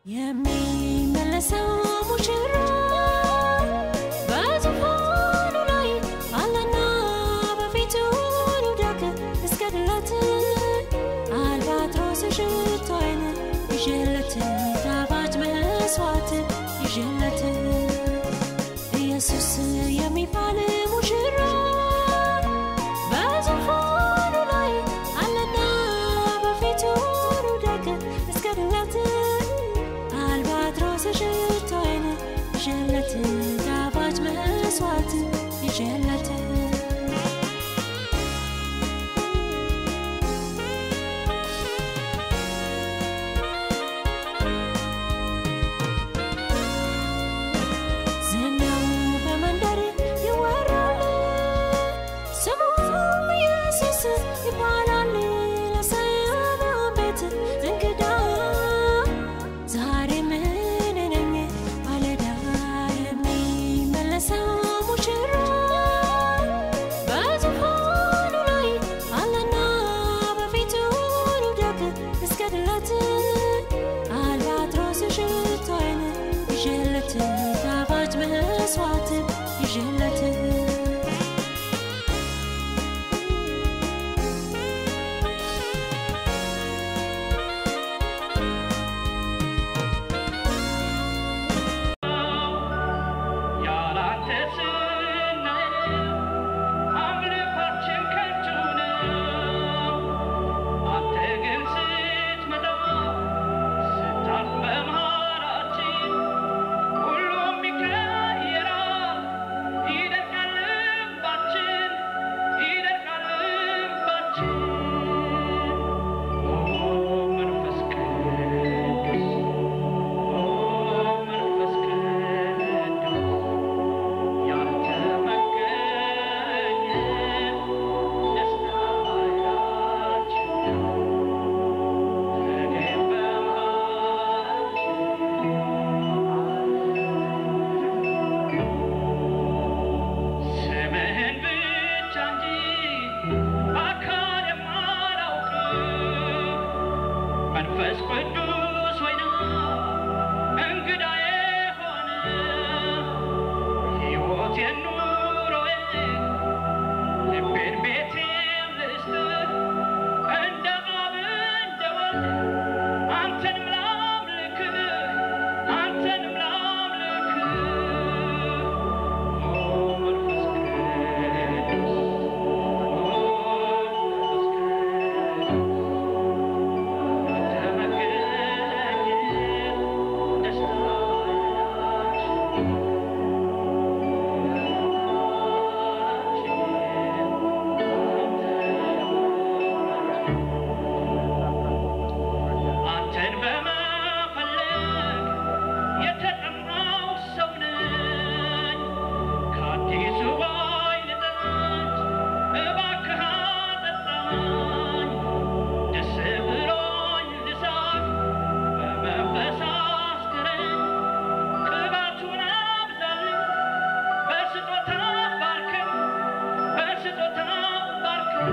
የሚመለሰው ሙሽራ በዙፋኑ ላይ አለና በፊቱ ልውደቅ እስገድለት አልባትሮስ ሽቶዬን ይዤለት ጣፋጭ መስዋዕት ይዤለት ኢየሱስ የሚባል ሙሽራ በዙፋኑ ላይ አለና በፊቱ ልውደቅ እስገድለት አልባትሮስ ሽቶዬን ይዤለት ጣፋጭ መስዋዕት ይዤለት ዝናው በመንደር ይወራል፣ ስሙም ኢየሱስ ይባላል። ለሰማያዊው ቤት እንግዳ ዛሬ ምን ነኝ ማለዳ የሚመለሰው ሙሽራ በዙፋኑ ላይ አለና በፊቱ ልውደቅ እስገድለት አልባትሮስ ሽቶዬን ይዤለት ጣፋጭ መስዋዕት ይዤለት ያላንተ ስናየው አምልኳችን ከንቱ ነው። አንተ ግን ስትመጣ ስታልፍ በመሃላችን ሁሉም ይቀየራል። ይደርቃል ልባችን፣ ይደርቃል ልባችን። ኦ መንፈስ ቅዱስ ኦ መንፈስ ቅዱስ ያንተ መገኘት ደስታችን ተገኝ በመሃላችን ስምህን ብቻ እንጂ አካል የማላውቅ መንፈስ ቅዱስ ሆይ ና እንግዳዬ ሆነ ሕይወቴን ኑሮዬን ልቤን ቤቴን ልስጥህ እንደ አብ እንደ ወልድ አንተንም ላምልክህ አንተንም ላምልክህ ኦ መንፈስ ቅዱስ ኦ መንፈስ ቅዱስ አንተ መገኘት ደስታችን አንተን በመፈለግ የተጠማው ሰው ነኝ። ከአዲሱ ወይን ጠጅ እባክህ አጠጣኝ። ደስ ብሎኝ ልሳቅ በመንፈስ አስክረኝ። ቅባቱን አብዛልኝ በስጦታ ባርከኝ በስጦታ ባርከኝ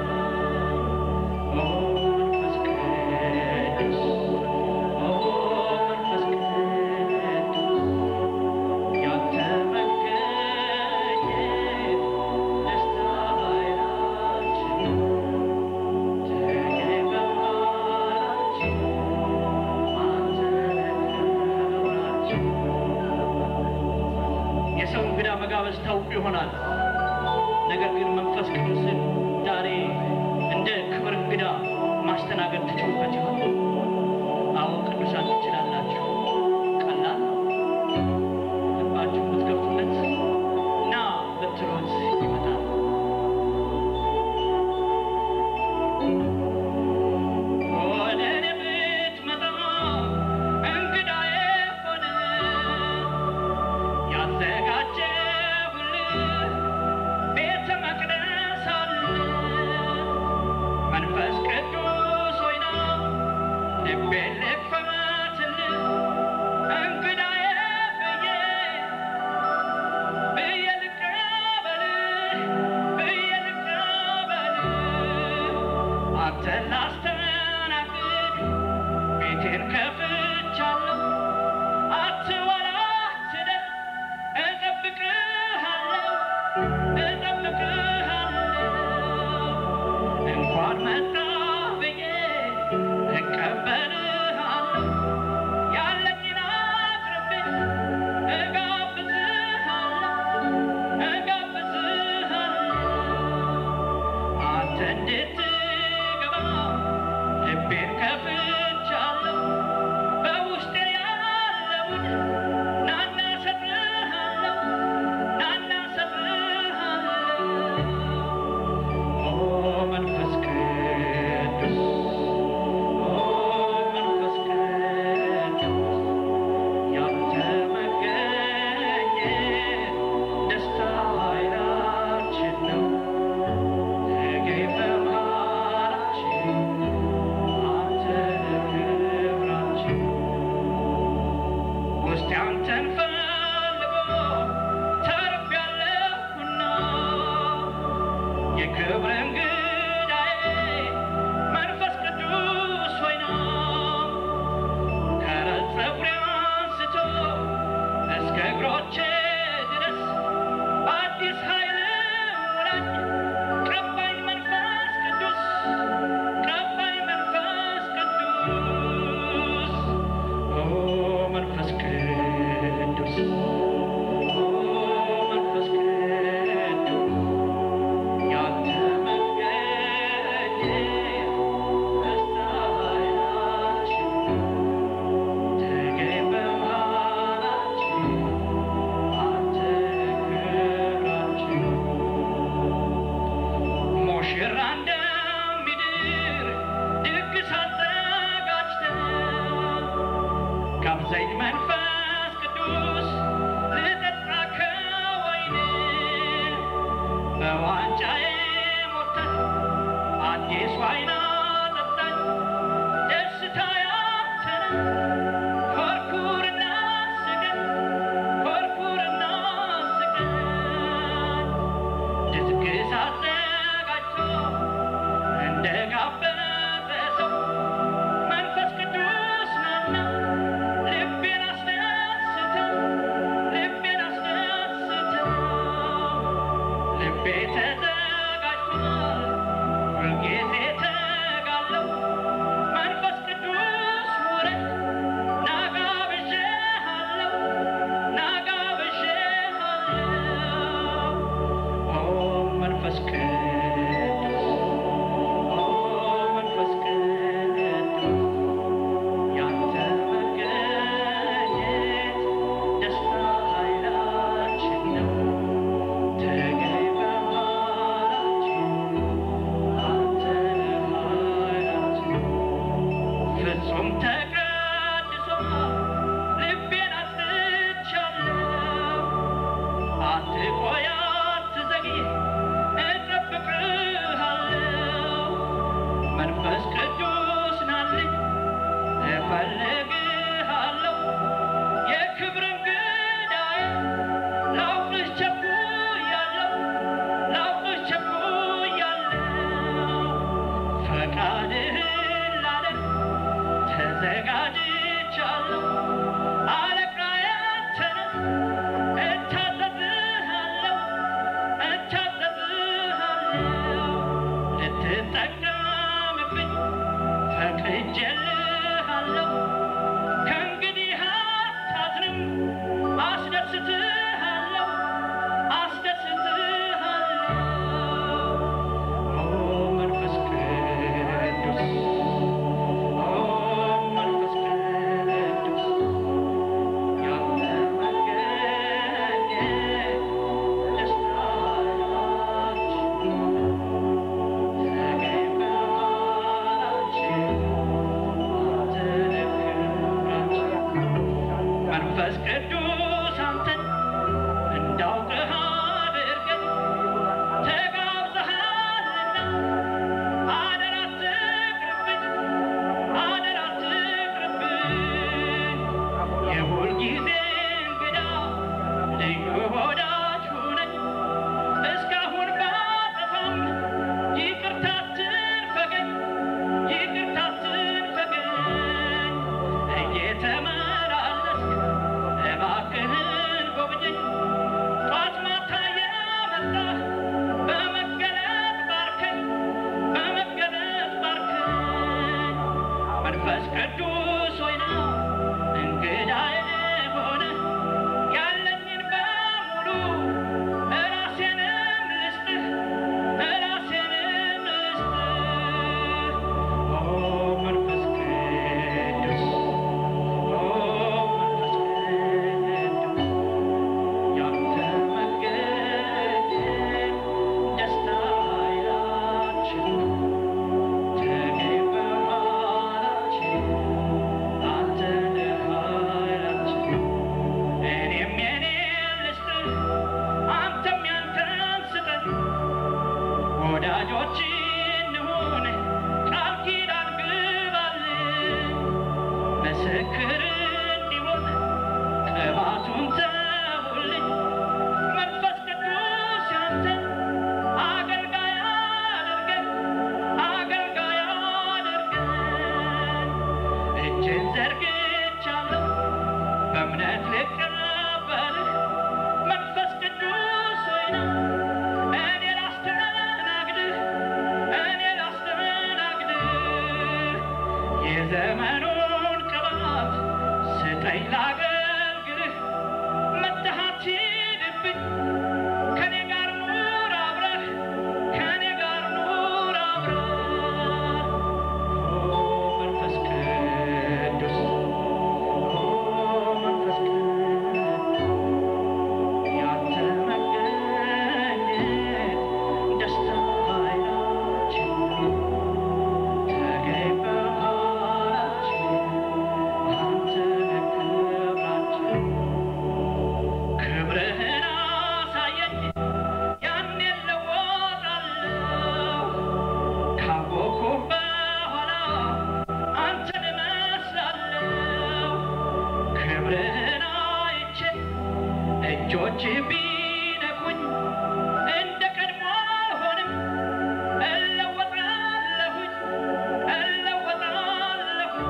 ኦ መንፈስ ቅዱስ ኦ መንፈስ ቅዱስ ያንተ መገኘት ደስታችን ተገኝ በመሃላችን አንተ ክብራችን የሰው እንግዳ መጋበዝ ታውቁ ይሆናል። ነገር ግን መንፈስ ቅዱስን ዛሬ እንደ ክብር እንግዳ ማስተናገድ ትችሉበት ይሆን? አዎ ቅዱሳን ትችላላችሁ። ቀላል ነው። ልባችሁ ብትከፍቱለት ና ብትሉት ይመጣል። ወደ እኔ ብትመጣ እንግዳዬ ሆነ ያዘጋጀሁልህ ቤተ መቅደስ አለ። መንፈስ ቅዱስ ሆይ ና ልቤን ልክፈትልህ እንግዳዬ ብዬ ብዬ ልቀበልህ ብዬ ልቀበልህ አንተን ላስተናግድ ቤቴን ከፍቻለሁ ጋብዘኝ መንፈስ ቅዱስ ልጠጣ ከወይን በዋንጫዬ ሞልተህ አዲስ ዋይን አጠጣኝ ደስታ ያንተ ነው ኮርኩርና ስገድ ኮርኩርና ስገድ ድግስ አዘጋጅቶ እንደ ጋበዘ ሰው መንፈስ ቅዱስ ነውና ልቤን አስደስተው ልቤን አስደስተው ልቤ ተዘጋጅቷል ሁልጊዜ ተጋለው መንፈስ ቅዱስ ውረድ ና ጋብዤሃለሁ ና ጋብዤሃለሁ ኦ መንፈስ ቅዱስ ኦ መንፈስ ቅዱስ ያንተ መገኘት ደስታ ኃይላችን ነው። ተገኝ በመሃላችን አንተ ነህ ኃይላችን። ፍጹም ተቀድሶ ልቤን አስቻለሁ። አትቆይ አትዘግይ እጠብቅሃለሁ። መንፈስ ቅዱስ ናልኝ እፈልግሃለሁ የክብር እንግዳዬ ላውቅህ ቸኩያለሁ ላውቅህ ቸኩያለሁ ፈቃድህን ላደርግ ተዘጋጅቻለሁ አለቃዬ አንተ ነህ እታዘዝሃለሁ እታዘዝሃለሁ ልትጠቀምብኝ ፈቅጄልሃለሁ ከእንግዲህ አታዝንም አስደስትሃለሁ አስደስትሃለሁ ኦ መንፈስ ቅዱስ ኦ መንፈስ ቅዱስ ያንተ መገኘት ደስታችን ተገኝ በመሃላችን መንፈስ ቅዱስ አንተን እንዳውቅህ አድርገን ተጋብዘሃልና አደራ አትቅርብኝ አደራ አትቅርብኝ የሁል ጊዜ እንግዳ ልዩ ወዳጅ ሁነኝ እስካሁን ባጠፋም ይቅርታ አትንፈገኝ ይቅርታ አትንፈገኝ እየተመላለስክ እባክህን ጎብኘኝ ጧት ማታ የመጣህ በመገለጥ ባርከኝ በመገለጥ ባርከኝ መንፈስ ቅዱስ ሆይና እንግዳዬ ሆነ ያለኝን በሙሉ እራሴንም ልስጥህ እራሴንም ልስጥህ ኦ መንፈስ ቅዱስ ኦ መንፈስ ቅዱስ ያንተ መገኘት ደስታ ኃይላችን ተገኝ በመሃላችን አንተ ነህ ኃይላችን እኔም የኔን ልስጥህ አንተም ያንተን ስጠን ወዳጆች እንሁን ቃል ኪዳን ግባልን ምስክር እንዲሆን ቅባቱን ተውልኝ መንፈስ ቅዱስ ያንተን አገልጋይ አድርገን አገልጋይ አድርገን እጅን ዘርግቻለሁ በእምነት ልቀበልህ መንፈስ ቅዱስ ሆይና እኔ ላስተናግድህ እኔ ላስተናግድህ የዘመኑን ቅባት ስጠኝ ላገልግልህ መጥተህ አትሂድብኝ ከኔ ጋር ኑር አብረህ ከኔ ጋር ኑር አብረህ ኦ መንፈስ ቅዱስ ኦ መንፈስ ቅዱስ ያንተ መገኘት ደስታ ኃይላችን ተገኝ በመሃላችን አንተ ክብርህን አይቼ እጆች ቢነኩኝ እንደ ቀድሞ አልሆንም እለወጣለሁኝ እለወጣለሁኝ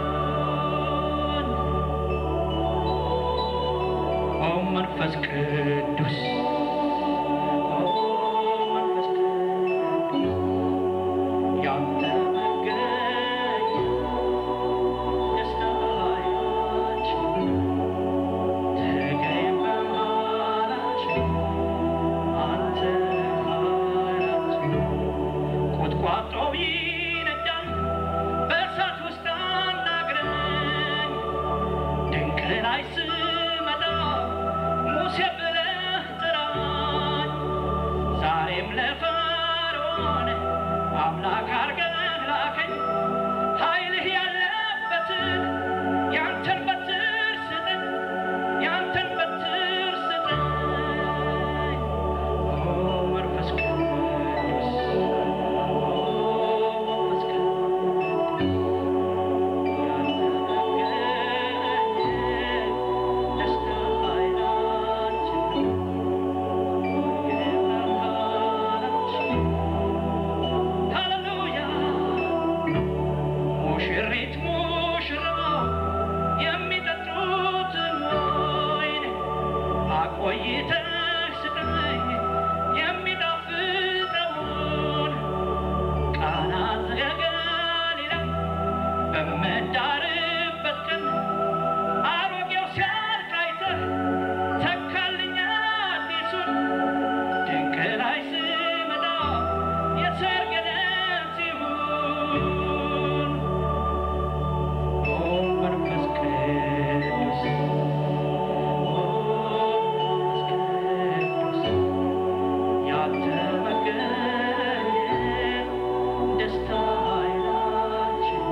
ኦ መንፈስ ቅዱስ ኦ መንፈስ ቅዱስ ያንተ መገኘት ደስታችን ተገኝ በመሃላችን አንተ ኃይላችን ቁጥቋጦው ይነዳል በእሳት ውስጥ አናግረኝ ድንቅ ላይ ስመጣ ሙሴ ብለህ ጥራኝ ዛሬም ለፈርዖን አምላክ አርገህ ላከኝ ኃይልህ ያለበትን ያንተን በትር ስጠኝ ያንተን በትር ስጠኝ ኦ መንፈስ ቅዱስ ኦ መንፈስ ቅዱስ ያንተ መገኘት ደስታ ኃይላችን የመሃላችን ሃሌሉያ ሙሽሪት ሙሽራው የሚጠጡትን ወይን አቆይተህ ስጠኝ የሚጣፍጠውን ቃና ዘገሊላ በምዳርበት ቀን አሮጌው ሲያልቅ አይተህ ተካልኝ አዲሱን ድንቅ ላይ ስመጣ የሰርግ ዕለት ይሁን ኦ መንፈስ ቅዱስ ኦ መንፈስ ቅዱስ ያንተ መገኘት ደስታ ኃይላችን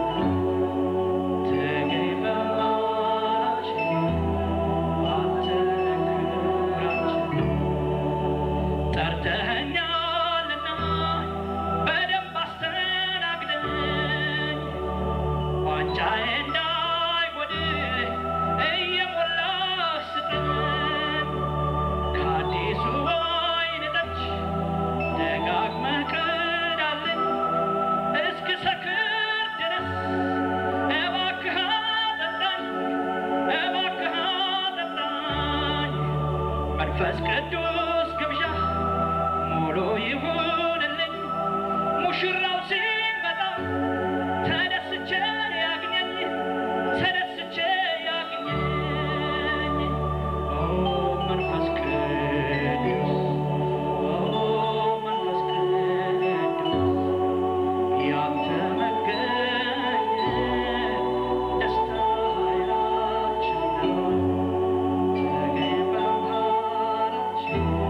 ተገኝ በመሃላችን አንተ ክብራችን ጠርተኸኛልና በደንብ አስተናግደኝ ዋንጫዬ እንዳይጎድል እየሞላህ ስጠኝ ከአዲሱ ወይን ጠጅ ደጋግመህ ቅዳልኝ እስክሰክር ድረስ እባክህ አጠጣኝ እባክህ አጠጣኝ መንፈስ ቅዱስ ግብዣ ሙሉ ይሁንልኝ ሙሽራው ሲመጣ ተደስቼ ያግኘኝ ተደስቼ ያግኘኝ ኦ መንፈስ ቅዱስ ኦ መንፈስ ቅዱስ ያንተ መገኘት ደስታ ኃይላችን ነው ተገኝ በመሃላችን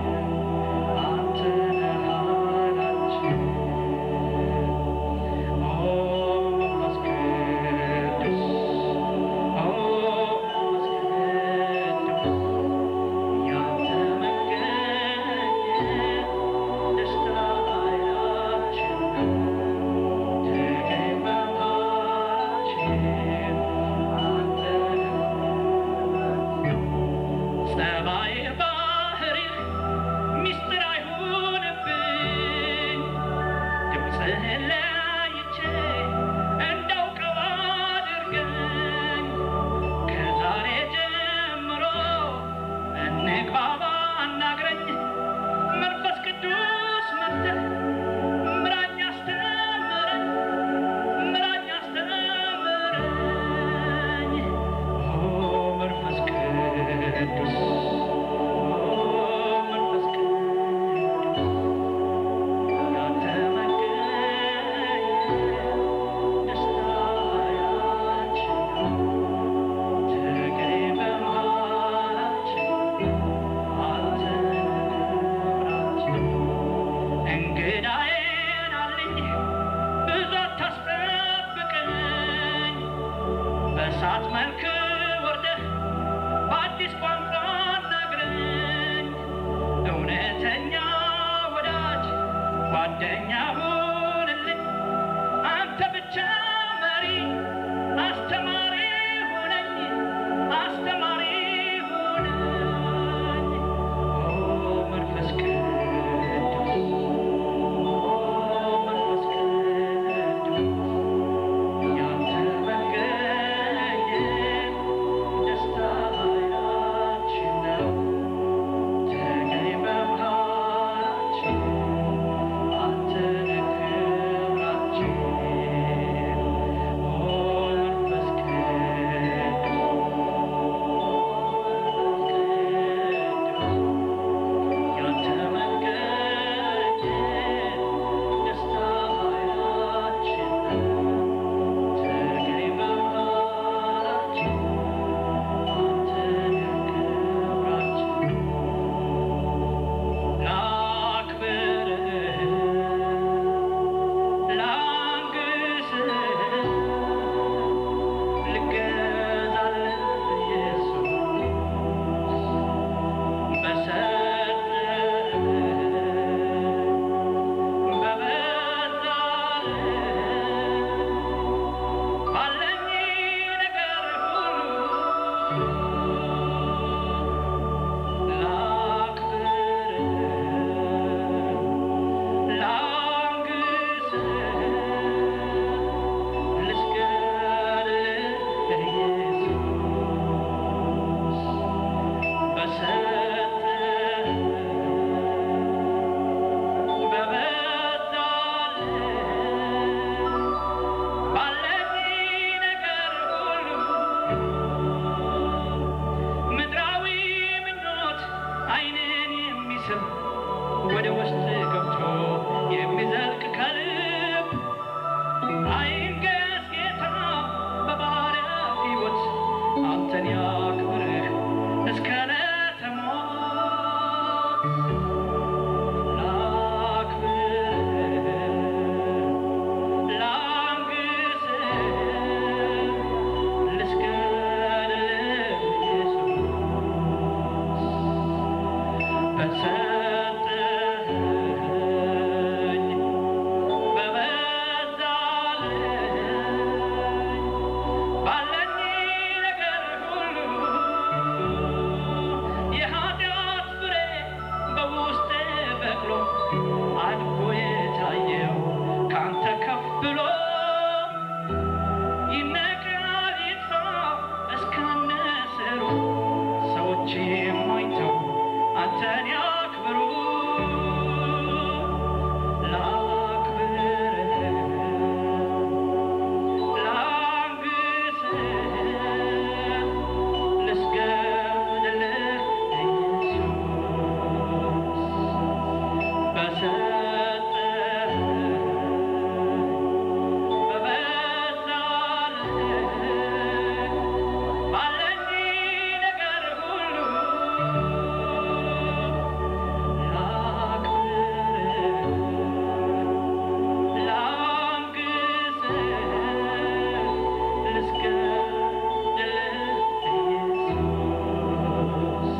ወደ ውስጥ ገብቶ የሚዘልቅ ከልብ አይንገስ ጌታ በባሪያ ሕይወት አንተን ያክብርህ እስከ ዕለተ ሞት ላክብርህ ላንግስህ ልስገድልህ ኢየሱስ በሰጠኸኝ በበዛልኝ ባለኝ ነገር ሁሉ የኃጢአት ፍሬ በውስጤ በቅሎ አድጎ የታየው ካንተ ከፍ ብሎ ይነቃል ይጥፋ እስከነ ስሩ ሰዎች የማይተው አንተን ያክብሩ ላክብርህ ላንግስህ ልስገድልህ ኢየሱስ በሰጠኸኝ በበዛልህ ባለኝ ነገር ሁሉ ላክብርህ ላንግስህ ልስገድልህ ኢየሱስ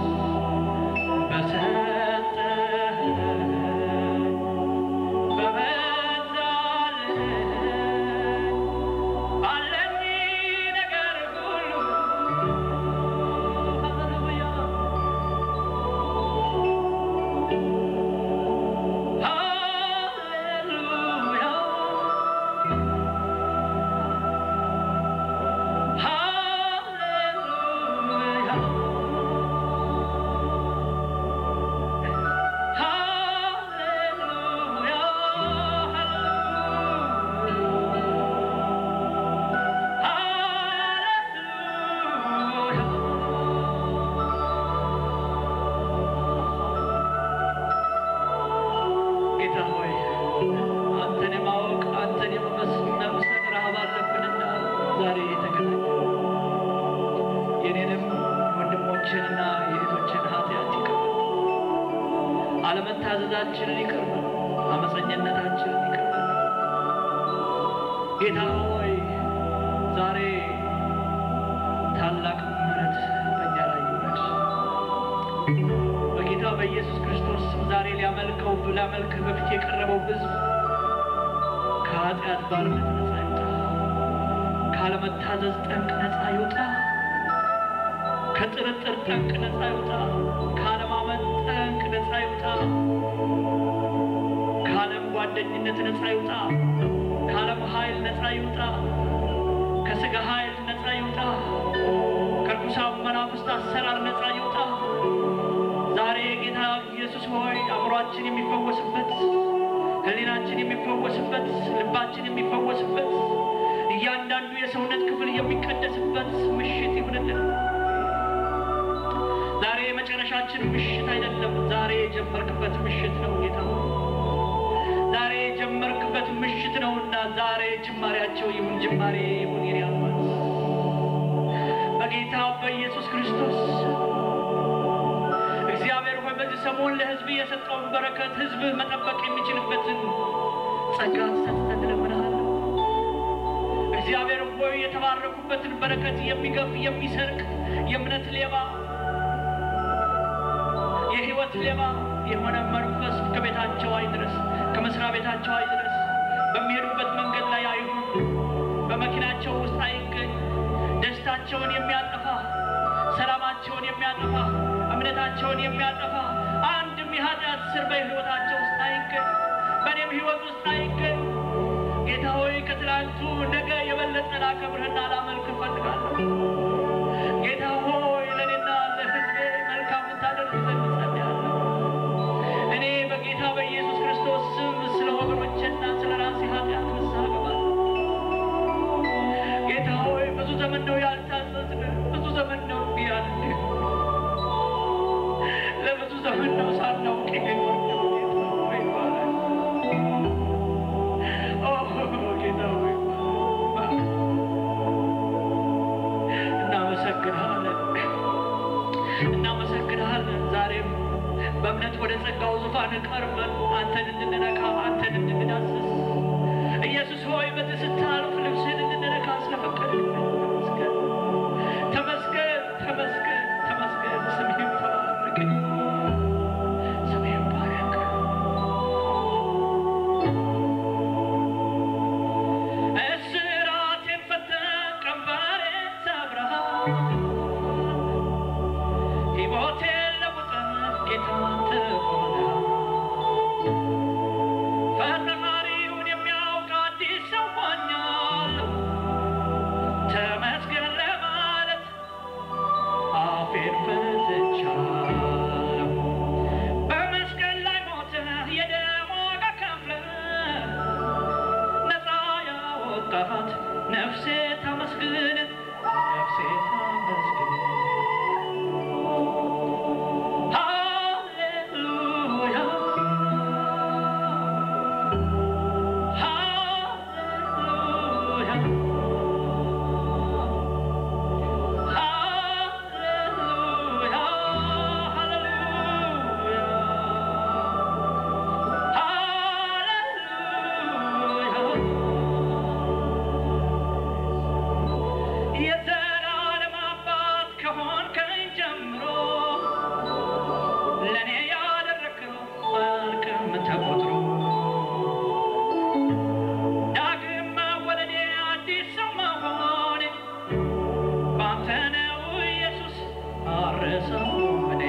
በሰጠኸኝ በበዛልህ ባለኝ ነገር ሁሉ ሃሌሉያ ሃሌሉያ ሃሌሉያ ሃሌሉያ ጌታ ሆይ አንተን የማወቅ አንተን የመመስመር ረሃብ አለብንና ዛሬ የተገናኘ የኔንም ወንድሞችንና የእህቶችን ኃጢአት ይቅር በል። አለመታዘዛችንን ይቅር በል። አመፀኝነታችንን ይቅር በል። ጌታ ሆይ ዛሬ ታላቅ ምሕረት በእኛ ላይ ይውረድ። በጌታ በኢየሱስ ክርስቶስ ስም ዛሬ ሊያመልከው ሊያመልክህ በፊት የቀረበው ሕዝብ ከኃጢአት ባርነት ነፃ ይውጣ፣ ካለመታዘዝ ጠንቅ ነፃ ይውጣ፣ ከጥርጥር ጠንቅ ነፃ ይውጣ፣ ካለማመን ጠንቅ ነፃ ይውጣ፣ ከዓለም ጓደኝነት ነፃ ይውጣ፣ ከዓለም ኃይል ነፃ ይውጣ፣ ከሥጋ ኃይል ነፃ ይውጣ፣ ከርኩሳን መናፍስት አሰራር ነፃ ይውጣ። ዛሬ ጌታ ኢየሱስ ሆይ አእምሯችን የሚፈወስበት፣ ሕሊናችን የሚፈወስበት፣ ልባችን የሚፈወስበት፣ እያንዳንዱ የሰውነት ክፍል የሚቀደስበት ምሽት ይሁንልን። ዛሬ የመጨረሻችን ምሽት አይደለም። ዛሬ የጀመርክበት ምሽት ነው ጌታ ሆይ። ዛሬ የጀመርክበት ምሽት ነውና ዛሬ ጅማሬያቸው ይሁን ጅማሬ ይሁን የኔ አባት በጌታ በኢየሱስ ክርስቶስ እግዚአብሔር ሆይ በዚህ ሰሞን ለሕዝብ የሰጠውን በረከት ሕዝብ መጠበቅ የሚችልበትን ጸጋ ሰጥተን እለምንሃለሁ። እግዚአብሔር ሆይ የተባረኩበትን በረከት የሚገፍ የሚሰርቅ የእምነት ሌባ የሕይወት ሌባ የሆነ መንፈስ ከቤታቸው አይድረስ፣ ከመስሪያ ቤታቸው አይድረስ፣ በሚሄዱበት መንገድ ላይ አይሁን፣ በመኪናቸው ውስጥ አይገኝ። ደስታቸውን የሚያጠፋ ሕይወታቸውን የሚያጠፋ እምነታቸውን የሚያጠፋ አንድም የኃጢአት ስር በሕይወታቸው ውስጥ አይገኝ፣ በእኔም ሕይወት ውስጥ አይገኝ። ጌታ ሆይ ከትላንቱ ነገ የበለጠ ላከብርህና ላመልክ እፈልጋለሁ። ጌታ ሆይ ለእኔና ለሕዝቤ መልካም ልታደርግ ዘንድ እጸልያለሁ። እኔ በጌታ በኢየሱስ ክርስቶስ ስም ስለ ወገኖቼና ስለ ራሴ ኃጢአት ንስሐ እገባለሁ። ጌታ ሆይ ብዙ ዘመን ነው ያልታዘዝን፣ ብዙ ዘመን ነው እምቢ ያልን፣ ለብዙ ዘመን ነው ሳናውቅ የኖርነው። ጌታ ሆይ ይባረክ። ኦ ጌታ ሆይ ይባረክ። እናመሰግንሃለን እናመሰግንሃለን። ዛሬም በእምነት ወደ ጸጋው ዙፋን ቀርበን አንተን እንድንነካ አንተን እንድንዳስስ ኢየሱስ ሆይ በዚህ ስታልፍ ልብስህን እንድንነካ ስለፈቀድክልን ተመስገን፣ ተመስገን፣ ተመስገን፣ ተመስገን። ስምህ ይባረክ፣ ስምህ ይባረክ። እስራቴን ፈተህ ቀንበሬን ሰብረሃል። ሕይወቴን ለውጠህ ጌታ ትሆናለህ። ፈጣሪውን የሚያውቅ አዲስ ሰው ሆኛለሁ። ተመስገን ለማለት አፌን ፈትቻለሁ። በመስቀል ላይ ሞተህ የደም ዋጋ ከፍለህ ነፃ ያወጣሃት ነፍሴ ታመስግን፣ ነፍሴ ታመስግን። ሃሌሉያ ሃሌሉያ ሃሌሉያ ሃሌሉያ የዘላለም አባት ከሆንከኝ ጀምሮ ለእኔ ያደረግከው አያልቅም ተቆጥሮ። ዳግም መወለዴ አዲስ ሰው መሆኔ በአንተ ነው ኢየሱስ አልረሳውም እኔ።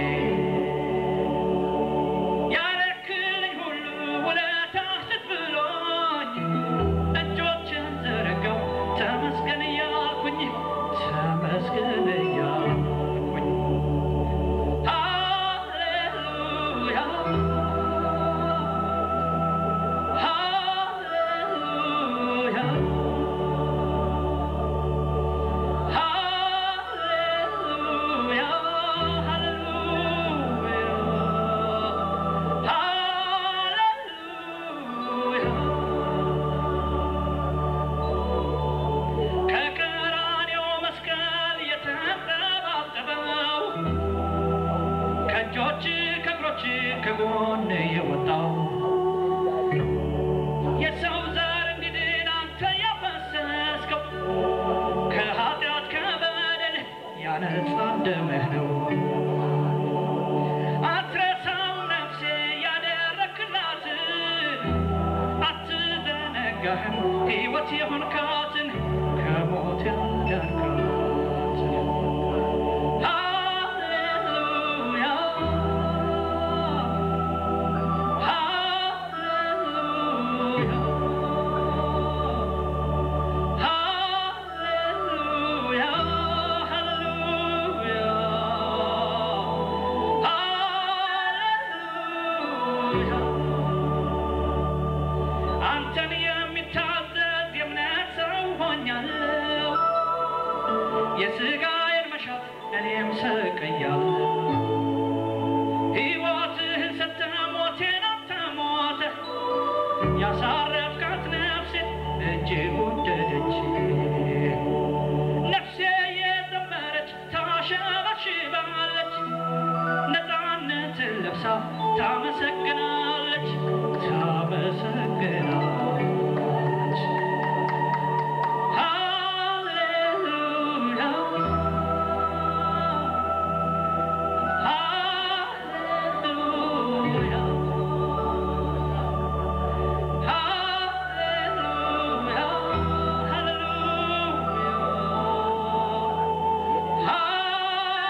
ያረክልኝ ሁሉ ውለታህ ትዝ ብሎኝ እጆችን ዘረጋው ተመስገን እያልኩኝ ተመስገን እያልኩኝ ሃሌሉያ ሃሌሉያ ሃሌሉያ ሃሌሉያ ከቀራንዮ መስቀል የተንጠባጠበው ከእጆች ከእግሮች ከጎን የወጣው የሰው ዘር እንዲድን አንተ ያፈሰስከው ከኃጢአት ከበደል ያነጻ ደምህ ነው። አትረሳም ነፍሴ ያደረክላትን አትዘነጋህም ሕይወት የሆንካትን ከሞት ያዳንካትን ሃሌሉያ ሃሌሉያ ሃሌሉያ ሃሌሉያ ሃሌሉያ አንተን የሚታዘዝ የእምነት ሰው ሆኛለሁ። የሥጋዬን መሻት እኔም ሰቅያለሁ። ሕይወትህን ሰጥተህ ሞቴን አንተ ሞተህ ያሳረፍካት ነፍሴ እጅግ ወደደች። ነፍሴ የዘመረች ታሸበሽባለች፣ ነፃነትን ለብሳ ታመሰግናለች ታመሰግናለች። ሃሌሉያ ሃሌሉያ ሃሌሉያ ሃሌሉያ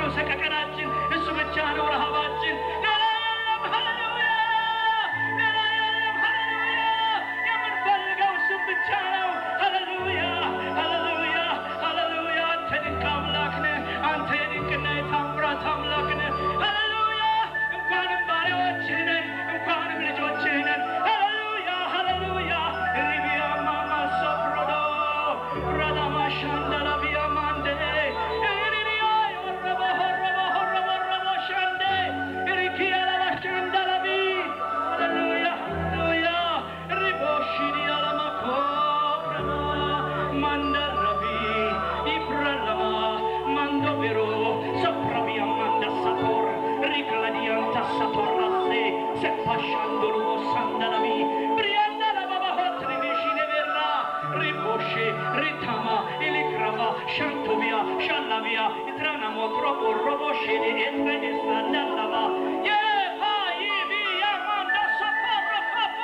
ነው ሰቀቀናችን፣ እሱ ብቻ ነው ረሃባችን። ሌላ የለም። ሃሌሉያ ሌላ የለም። ሃሌሉያ የምንፈልገው እሱን ብቻ ነው። ሃሌሉያ ሃሌሉያ ሃሌሉያ አንተ ድንቅ አምላክ ነህ። አንተ የድንቅና የታምራት አምላክ ነህ። ሃሌሉያ እንኳንም ባሪያዎችህ ነን፣ እንኳንም ልጆችህ ነን። ሃሌሉያ ሃሌሉያ ሪቢያ ማማ ሶፕሮዶ ራዳማ ሻንዳላ ቢያ ማንዴ ሪቢያ ዮረቦ ሆረቦ ሆረቦ ረቦ ሻንዴ ሪኪያ ላላ ሻንዳላ ቢ ሃሌሉያ ሃሌሉያ ሪቦ ሺዲያ ላማ ኮረማ ማንደረቢ ኢፕረለማ ማንዶ ቢሮ ሶፕራቢያ ማንዳ ሳቶር ሪክላዲያንታ ሳቶራሴ ሰፓሻንዶሎ ሳንዳላቢ ብሪያንዳ ላባባሆት ሪቤሺኔ ቤራ ሪቦሼ ሪታማ ኢሊክራባ ሻንቶቢያ ሻላቢያ ኢትራናሞ ትሮቦ ሮቦሼኔ ኤትሬኔ ሳንዳላባ የፓይቢያ ማንዳ ሳፓራፓፓ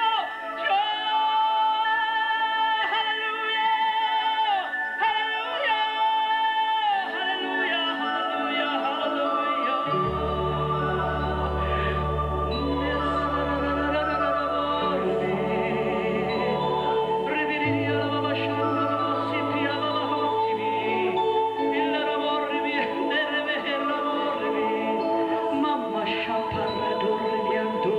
ሃሌሉያ ሃሌሉያ ሃሌሉያ ሃሌሉያ Mamma chaparra dormiando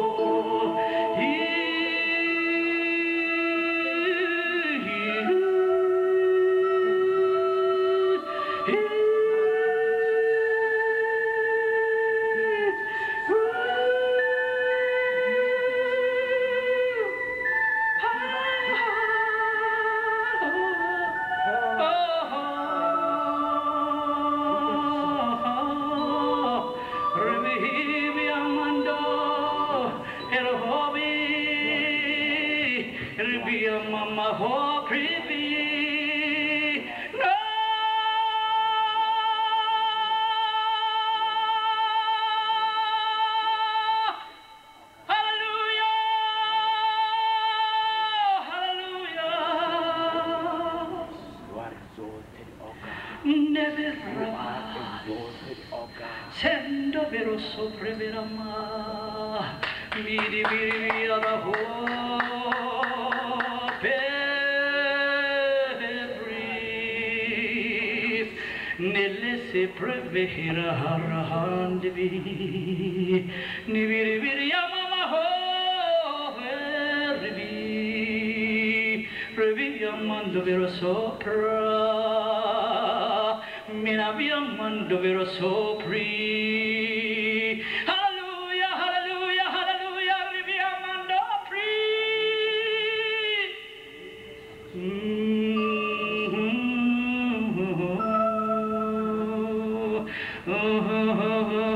Mama ho creepy no Hallelujah Hallelujah You are exalted, O God. Never You are exalted, O God. Sendo vero sopra verama Miri miri mira da ho Pebris Nelle se prevehira harahandivi Niviri viri yamama ho Vervi Revi yamando vero sopra Mina viamando vero sopri Hallelujah, hallelujah, hallelujah Revi yamando pri Mm-hmm.